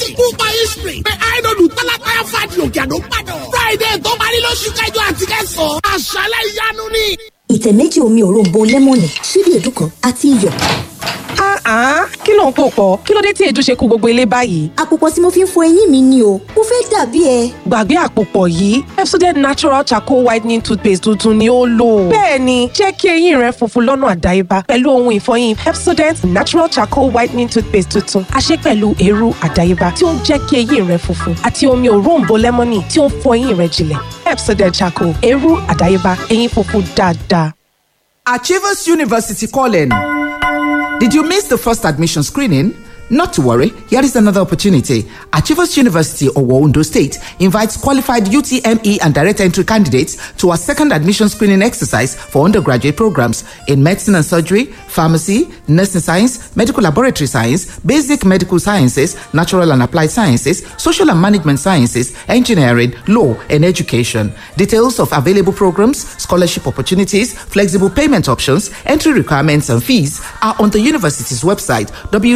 Kúpa history pé àìdọ̀dù tálákàyà fàdí òkè àdó gbàdọ̀. Friday tó parí lóṣù kẹjọ àti kẹsàn-án. Àṣálẹ̀ ìyanu ni. ìtẹ̀ méjì omi òróǹbó lẹ́mọ̀nì ṣíbí èédú kan àti iyọ̀. Ah, kí ló ń pò pọ̀? Kí ló dé tí èédú ṣe kó gbogbo ilé báyìí? àpòpọ̀ tí mo fi ń fọ eyín mi ni o mo fẹ́ dàbí ẹ. Gbàgbé àpòpọ̀ yìí, Pepsodent Natural Charcoal Whitening Toothpaste tuntun ni ó lò. Bẹ́ẹ̀ni, jẹ́ kí eyín rẹ funfun lọ́nà àdáyébá pẹ̀lú ohun ìfọyín Pepsodent Natural Charcoal Whitening Toothpaste tuntun. A ṣe pẹ̀lú eérú àdáyébá tí ó ń jẹ́ kí eyín rẹ funfun àti omi òróǹbó lẹ́mọ́nì tí ó ń fọ eyín rẹ jinlẹ̀. Pepsodent Charcoal, eérú àdáyébá, eyín funfun dáadáa. Achievers University calling. Did you miss the first admission screening? Not to worry, here is another opportunity. Achievers University of Ondo State invites qualified UTME and direct entry candidates to a second admission screening exercise for undergraduate programs in medicine and surgery, pharmacy, nursing science, medical laboratory science, basic medical sciences, natural and applied sciences, social and management sciences, engineering, law, and education. Details of available programs, scholarship opportunities, flexible payment options, entry requirements, and fees are on the university's website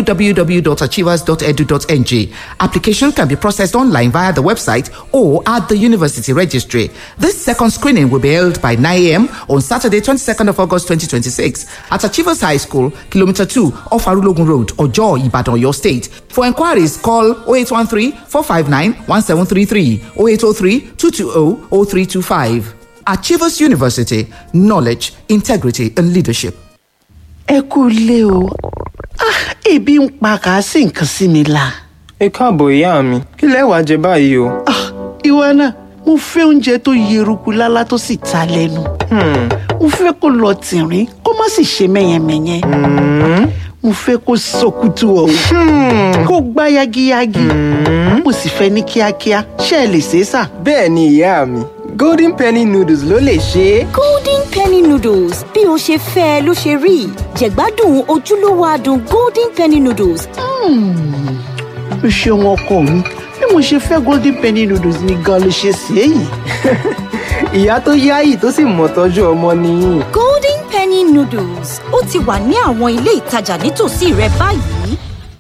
www.achievers.edu.ng. Application can be processed online via the website or at the university registry. This second screening will be held by 9 a.m. on Saturday, 22nd of August 2026 at Achievers High School, Kilometer 2 off Arulogun Road, Ojo, Ibadan, your state. For inquiries, call 0813 459 1733 0803 220 0325. Achievers University, knowledge, integrity, and leadership. ẹ kú ilé o Ah, ebi ń pa kàásì nǹkan sí mi la. ẹ káàbọ̀ ìyá mi kí lẹ wàá jẹ báyìí o. Ah, ìwọ náà mo fẹ́ oúnjẹ tó yeruku lálá tó sì ta lẹ́nu. mo fẹ́ kó lọ tìrín kó má sì ṣe mẹ́yẹmẹ́yẹ. mo fẹ́ kó sọkútù ọ̀hún kó gbá yagiyagi. mo sì fẹ́ ní kíákíá ṣé ẹ lè ṣe é sà. bẹ́ẹ̀ ni ìyá mi golden penny noodles ló lè ṣe é. golden penny noodles bí o ṣe fẹ́ ẹ ló ṣe rí jẹ̀gbádùn ojúlówó adùn golden penny noodles o ṣeun ọkọ mi bí mo ṣe fẹ́ golden penny noodles ni gan ló ṣe ṣe é yìí. ìyá tó yáyì tó sì mọ̀ tọ́jú ọmọ nìyí. golden penny noodles ó ti wà ní àwọn ilé ìtajà nítòsí rẹ báyìí.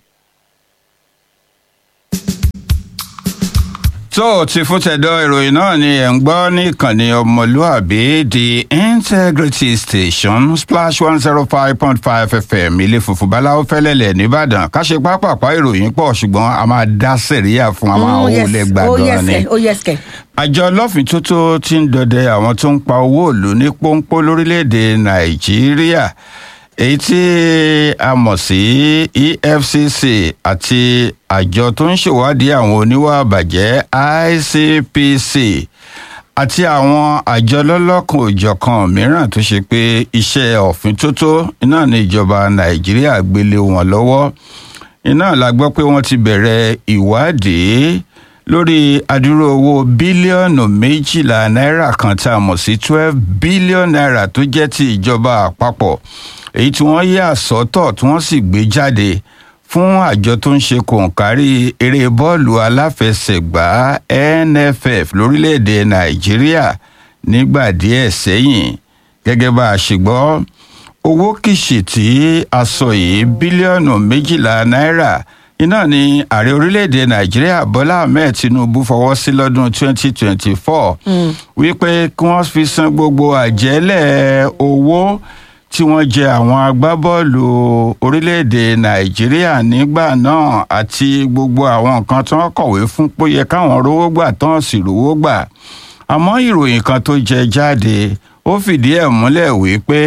tó ti fún tẹ̀dọ̀ ìròyìn náà ni ẹ̀ ń gbọ́ ní ìkànnì ọmọlúàbí the integrity station splash one zero five point five fm ilé funfun báláwo fẹ́lẹ́lẹ̀ nìbàdàn ká ṣe pápápá ìròyìn pọ̀ ṣùgbọ́n a máa dá sẹ̀ríyà fún àwọn àwọn olè gbàgbọ́ ni. ó yẹ ẹsẹ̀. àjọ lọ́fìntótó ti ń dọdẹ àwọn tó ń pa owó ìlú ní pọ́npọ́ lórílẹ̀‐èdè nàìjíríà èyí tí a mọ̀ sí efcc àti àjọ tó ń ṣèwádìí àwọn oníwà àbàjẹ́ icpc àti àwọn àjọ lọ́lọ́kan òjọ̀kan mìíràn tó ṣe pé iṣẹ́ ọ̀fìn tótó iná ní ìjọba nàìjíríà gbélé wọn lọ́wọ́ iná la gbọ́ pé wọ́n ti bẹ̀rẹ̀ ìwádìí lórí adúrú owó bílíọ̀nù méjìlá náírà kan tá a mọ̀ sí twelve bílíọ̀nù náírà tó jẹ́ ti ìjọba àpapọ̀ èyí tí wọ́n yà sọ́tọ̀ tí wọ́n sì gbé jáde fún àjọ tó ń ṣe kòǹkárí eré bọ́ọ̀lù aláfẹsẹ̀gbá nff lórílẹ̀‐èdè nàìjíríà nígbà díẹ̀ sẹ́yìn gẹ́gẹ́ bá a ṣe gbọ́ owó kìṣì tí a sọ yìí bílíọ̀nù méjìlá náírà iná ni ààrẹ orílẹ̀‐èdè nàìjíríà bọ́lá ahmed tinubu fọwọ́ sí lọ́dún 2024 wípé kí wọ́n fi san gbogbo àjẹ́lẹ̀ owó tí wọ́n jẹ àwọn agbábọ́ọ̀lù orílẹ̀-èdè nàìjíríà nígbà náà àti gbogbo àwọn nǹkan tí wọ́n kọ̀wé fún pé yẹ káwọn rówó gbà tán sì rówó gbà àmọ́ ìròyìn kan tó jẹ jáde ó fìdí ẹ̀ múlẹ̀ wípé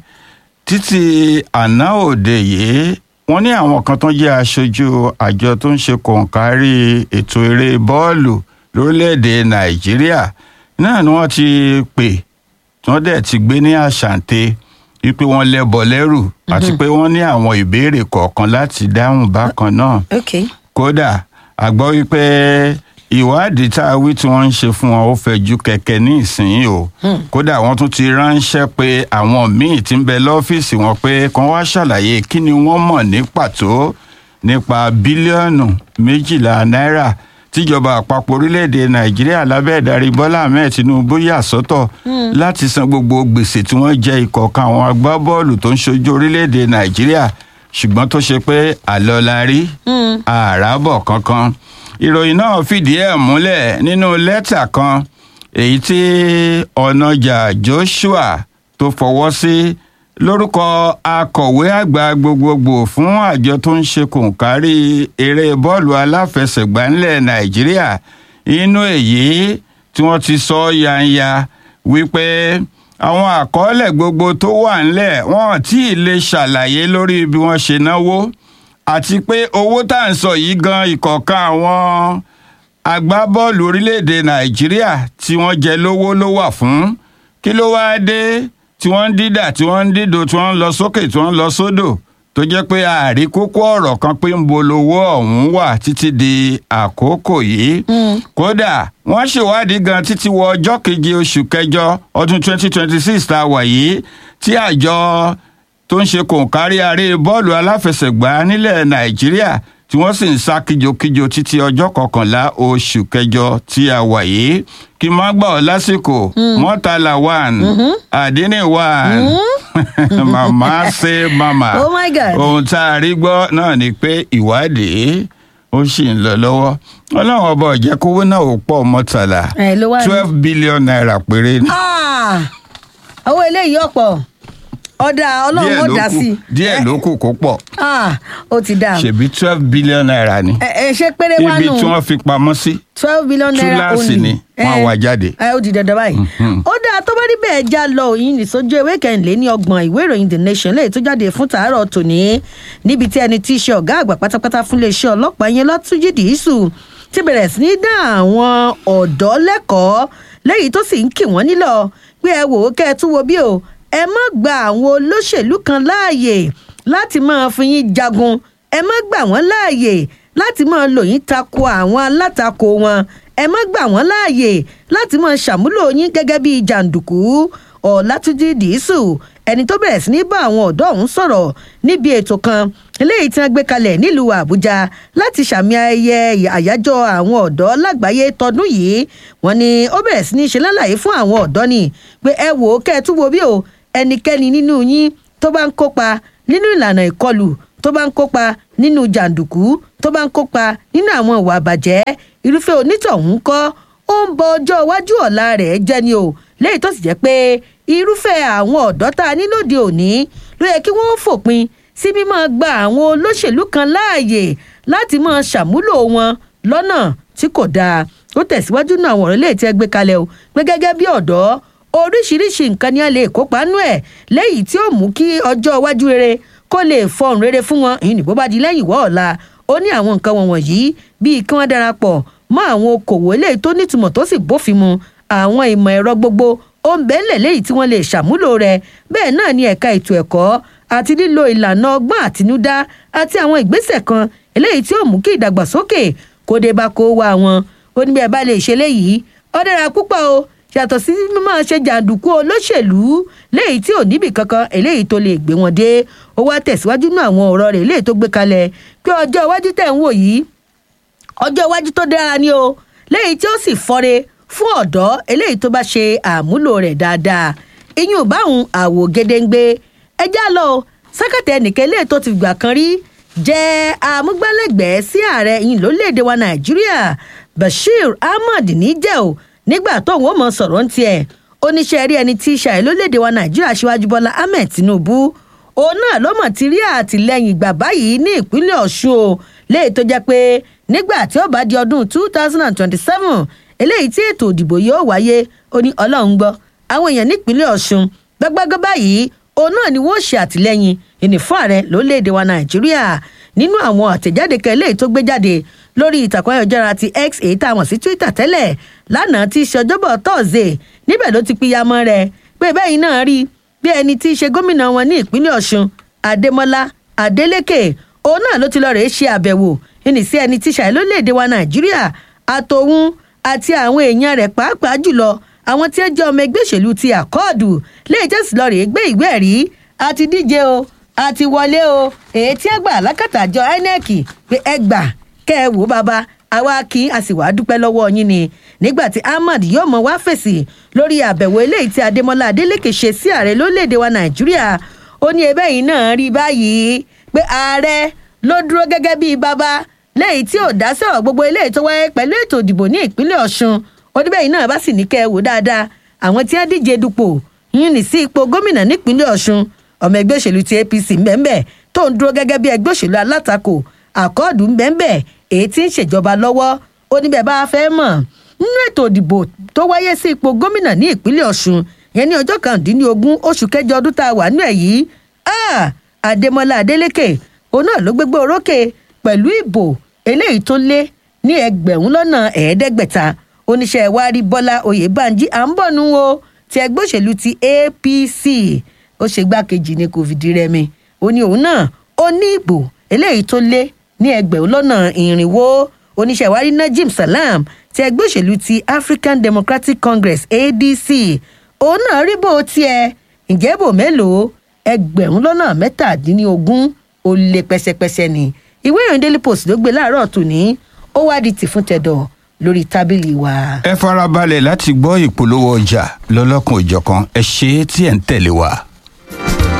títí àná òde yìí wọ́n ní àwọn kan tó jẹ́ aṣojú àjọ tó ń ṣe kòǹkárí ètò eré bọ́ọ̀lù lórílẹ̀-èdè nàìjíríà náà ni wọ́n ti pè tí wọ́n dẹ̀ ti gbé ní àṣàǹtẹ̀ wípé wọ́n lẹ́bọ lẹ́rù àti pé wọ́n ní àwọn ìbéèrè kọ̀ọ̀kan láti dáhùn bákan náà kódà a gbọ́ wípé ìwádìí tá a wí tí wọ́n ń ṣe fún wọn ó fẹ́ ju kẹ̀kẹ́ ní ìsìn o kódà wọ́n tún ti ránṣẹ́ pé àwọn míì ti ń bẹ lọ́fíìsì wọn pé kàn wá ṣàlàyé kí ni wọ́n mọ̀ ní pàtó nípa bílíọ̀nù méjìlá náírà tíjọba àpapọ̀ orílẹ̀-èdè nàìjíríà lábẹ́ ìdarí bọ́lá ahmed tinubu yà sọ́tọ̀ láti san gbogbo gbèsè tí wọ́n jẹ ìkọ̀ọ̀kan àwọn agbábọ́ọ̀lù tó ń ṣojú orílẹ̀-èdè nàìjíríà ṣùgbọ́n tó ṣe pé àlọ́ la rí àràbọ̀ kankan ìròyìn náà fìdí ẹ̀ múlẹ̀ nínú lẹ́tà kan èyí tí ọ̀nàjà joshua tó fọwọ́ sí lórúkọ akọ̀wé àgbà gbogbogbò fún àjọ tó ń ṣe kòǹkárí eré bọ́ọ̀lù aláfẹsẹ̀gbá ńlẹ̀ nàìjíríà inú èyí tí wọ́n ti sọ yanya wípé àwọn àkọọ́lẹ̀ gbogbo tó wà ńlẹ̀ wọ́n tí ì lè ṣàlàyé lórí bí wọ́n ṣe náwó àti pé owó tá à ń sọ yìí gan ìkọ̀ọ̀kan àwọn agbábọ́ọ̀lù orílẹ̀-èdè nàìjíríà tí wọ́n jẹ lówó ló wà fún kí ló wáá dé tí wọ́n ń dídà tí wọ́n ń dídò tí wọ́n ń lọ sókè tí wọ́n ń lọ sódò tó jẹ́ pé ààrí kókó ọ̀rọ̀ kan pé ń bolówó ọ̀hún wà títí di àkókò yìí kódà wọ́n ṣèwádìí gan títí wọ ọjọ́ keje oṣù kẹjọ ọdún 2026 tá a wà yìí tí àjọ tó ń ṣe kòǹkárí aré bọ́ọ̀lù aláfẹsẹ̀gbá nílẹ̀ nàìjíríà tí wọ́n sì ń sá kíjokíjo títí ọjọ́ kọkànlá oṣù kẹjọ tí a wà yìí kí n má gbà ọ́ lásìkò mọ́tàlá one àdínní one màmá ṣe màmá Oh my God. ohun tá a rí gbọ́ náà ni pé ìwádìí ó sì ń lọ lọ́wọ́ ọlọ́run ọba ọ̀jẹ̀ kówó náà ò pọ̀ mọ́tàlá ẹ ló wá ní. twelve billion naira péré ni. Ah! owó eléyìí ọ̀pọ̀ ọ̀dà ọlọ́run díẹ̀ ó ló dá kù sí i. díẹ̀ ló kù kó pọ̀ Ah, ó ti dà. ṣèbí twelve billion naira ni ẹ ẹ ṣé péré wá ibi nù tí wọ́n fi pamọ́ sí twelve billion naira túláàsì only. ni wọ́n á wá jáde. ẹ ó di dandan báyìí. ó dáa tó bá rí bẹ́ẹ̀ já lọ òyìn nìṣojú ewé kẹ́hìnlé ní ọgbọ̀n ìwé ìròyìn the nation lẹ́yìn tó jáde fún tàárọ̀ tòní níbi tí ẹni tí í ṣe ọ̀gá àgbà pátápátá fún iléeṣẹ́ ọlọ́pàá yẹn látúnjì dìísù ti bẹ̀rẹ̀ sí ní dá àwọn ọ̀dọ́ lẹ́kọ̀ọ́ lẹ́yìn tó sì ń kì wọ́n nílọ pé ẹ wò ó kẹ́ ẹ tún wo bí o ẹ má gba àwọn olóṣèlú kan láàyè láti máa fi yín jagun ẹ má gbà wọ́n láàyè láti máa lò yín tako àwọn alátakò wọn ẹ má gbà wọ́n láàyè láti máa ṣàmúlò yín gẹ́gẹ́ bíi jàǹdùkú ọ̀làtúndì dìísù ẹni tó bẹ̀rẹ̀ sí ní bá àwọn ọ̀dọ́ ọ̀hún sọ̀rọ̀ níbi ètò kan eléyìí tí wọ́n gbé kalẹ̀ nílùú àbújá láti ṣàmì ayẹyẹ àyájọ́ àwọn ọ̀dọ́ lágbàáyé tọdún yìí wọ́n ní ó bẹ̀rẹ̀ sí ní ṣe lálàyé fún àwọn ọ̀dọ́ ni pé ẹ wò ó kẹ́ ẹ tún wo bí o ẹnikẹ́ni nínú yín tó bá ń kópa nínú ìlànà ìkọlù tó bá ń kópa nínú jàǹdùkú tó bá ń kópa nínú àwọn ìwà àbàjẹ́ irúfẹ́ onítọ̀hún kọ́ ó ń bọ ọjọ́ iwájú ọ̀la rẹ̀ jẹ́ ni o léyìí tó sì jẹ́ pé irúfẹ́ àwọn ọ̀dọ́ tá a ní lóde òní ló yẹ kí wọ́n fòpin sí mímọ́ gba àwọn olóṣèlú kan láàyè láti máa ṣàmúlò wọn lọ́nà tí kò dáa ó tẹ̀síwájú náà àwọn ọ̀rọ̀ lè tẹ́ gbé kalẹ̀ o pé gẹ́gẹ́ bí ọ̀dọ́ oríṣiríṣi nǹkan ni a lè kópa nú ẹ̀ léyìí tí ó mú kí ọjọ́ iwájú rere kó lè fọhùn rere fún wọn ìyìn bó bá di lẹ́yìn wọ́ ọ̀la ó ní àwọn nǹkan wọn wọ̀nyí bíi kí wọ́n darapọ̀ mọ́ àwọn okòwò eléyìí tó nítumọ̀ tó sì bófin mu àwọn ìmọ̀ ẹ̀rọ gbogbo ó ń bẹ́ẹ̀lẹ̀ léyìí tí wọ́n lè ṣàmúlò rẹ̀ bẹ́ẹ̀ náà ni ẹ̀ka ètò ẹ̀kọ́ àti lílo ìlànà ọgbọ́n àtinúdá àti àwọn ìgbésẹ̀ kan eléyìí tí ó mú kí ìdàgbàsókè kó dé bá kó wá wọn ó ní bí ẹ bá lè ṣe léyìí ó dára púpọ̀ o yàtọ̀ sí mímọ́ ṣe jàǹdùkú olóṣèlú léyìí tí ò níbì kankan eléyìí tó lè gbé wọn dé ó wá tẹ̀síwájú nínú àwọn ọ̀rọ̀ rẹ̀ eléyìí tó gbé kalẹ̀ pé ọjọ́ iwájú tẹ̀ ń wò yìí ọjọ́ iwájú tó dára ni o léyìí tí ó sì fọ́re fún ọ̀dọ́ eléyìí tó bá ṣe àmúlò rẹ̀ dáadáa iyún báwọn àwò gédéǹgbé ẹjá lọ sákàtà ẹnìkan eléyìí tó ti gbà kan rí jẹ́ amúgbálẹ́gbẹ̀ẹ́ sí ààrẹ yìí lórílẹ̀‐èdè wa nàìjíríà bashir ahmad níjẹ́ o nígbà tóun ó mọ sọ̀rọ̀ ń tiẹ̀ oníṣẹ́ rí ẹni tí í ṣàì lórílẹ̀‐èdè wa nàìjíríà ṣíwájú bọ́lá ahmed tinubu òun náà ló mọ̀ ti rí àtìlẹ́yìn gbà báyìí ní ìpínlẹ̀ ọ̀ṣun o léyìí tó jẹ́ pé nígbà tí ó bá di ọdún two thousand and twenty-seven eléyìí tí ètò òdìbò yóò wáyé ó ní ọlọ́run gbọ́ àwọn èèyàn nípínlẹ̀ ọ̀ṣun gbágbágbá báyìí òun náà ni wọ́n ṣe àtìlẹ́yìn ìní fún ààrẹ lórílẹ̀‐èdè wa nàìjíríà nínú àwọn àtẹ̀jáde kan eléyìí tó gbé jáde lórí ìtàkùn ayọ̀jára ti x èyí tá a mọ̀ sí twitter tẹ́lẹ̀ lánàá tí í ṣe ọjọ́bọ̀ tọ́sídẹ̀ẹ́ níbẹ̀ ló ti pínyamọ́ rẹ̀ pé bẹ́ẹ̀ náà rí bí ẹni tí í ṣe gómìnà wọn ní ìpínlẹ̀ ọ̀ṣun adémọlá adélékè òun náà ló ti lọ rèé ṣe àbẹ̀wò ìní sí ẹni tí ṣàì lórílẹ̀‐èdè wa nàìjíríà àtòun àti àwọn èèyàn rẹ̀ pàápàá jùlọ àwọn tí ó jẹ́ ọmọ ẹgbẹ́ òṣèlú ti àkọọdù lè jẹsí lọ rèé gbé ìwé ẹ̀rí àti díje o àti wọlé o èyí tí ẹ gbà lákàtàjọ inec pé ẹ gbà kẹ ẹ wò bàbá àwa kí a sì wá dúpẹ́ lọ́wọ́ yín ni nígbà tí ahmad yóò mọ wá fèsì lórí àbẹ̀wò eléyìí tí adémọlá adélèké ṣe sí ààrẹ lórílẹ̀‐èdè wa nàìjíríà ó ní ẹbẹ́ yìí náà rí báyìí pé ààrẹ ló dúró gẹ́gẹ́ bíi bàbá lẹ́yìn tí ò dá sọ̀rọ̀ gbogbo eléyìí tó wáyé pẹ̀lú ètò ìdìbò ní ìpínlẹ̀ ọ̀ṣun oníbẹ̀yìn náà bá sì ní kẹ́ ẹ wò dáadáa àwọn tí wọ́n díje dupò yín ní sí ipò gómìnà nípínlẹ̀ ọ̀ṣun ọmọ ẹgbẹ́ òṣèlú ti apc mbẹ́mbẹ́ tó ń dúró gẹ́gẹ́ bí ẹgbẹ́ òṣèlú alátakò àkọọ́dù mbẹ́mbẹ́ èyí tí ń ṣèjọba lọ́wọ́ ó níbẹ̀ bá a fẹ́ mọ̀ nínú ètò ìdìbò tó wáyé sí ipò gómìnà ní ìpínlẹ̀ ọ̀ṣun yẹn ní ọjọ́ kàndínlógún oṣù kẹjọ ọdún tá a wà nínú ẹ̀ yìí adémọlá adélèké òun náà ló gbégbé orókè pẹ̀lú ìbò eléyìí tó lé ní ẹgbẹ̀rún lọ́nà ẹ̀ẹ́dẹ́gbẹ̀ta oníṣẹ́ ìwárí bọ́lá oyèbánjí à ń bọ̀ nù o ti ẹgbẹ́ òṣèlú ti apc ó ṣe gbákejì ní covid rẹmi ó ní òun náà ó ní ìbò eléyìí tó lé ní ẹgbẹ̀rún lọ́nà ìrìnwó oníṣẹ́ ìwárí najim salam ti ẹgbẹ́ òṣèlú ti african democratic congress adc òun náà rí bò tiẹ̀ ǹjẹ́ bò mélòó ẹgbẹ̀rún lọ́nà mẹ́tàdínlógún ó lé pẹ́sẹ́pẹ́sẹ́ ni ìwé ìròyìn daily post ló gbé láàárọ̀ tòní ó wá di tì fún tẹ̀dọ̀ lórí tábìlì wa. ẹ farabalẹ̀ láti gbọ́ ìpolówó ọjà lọ́lọ́kan òjọ̀kan ẹ ṣe é tí ẹ̀ ń tẹ̀lé wa.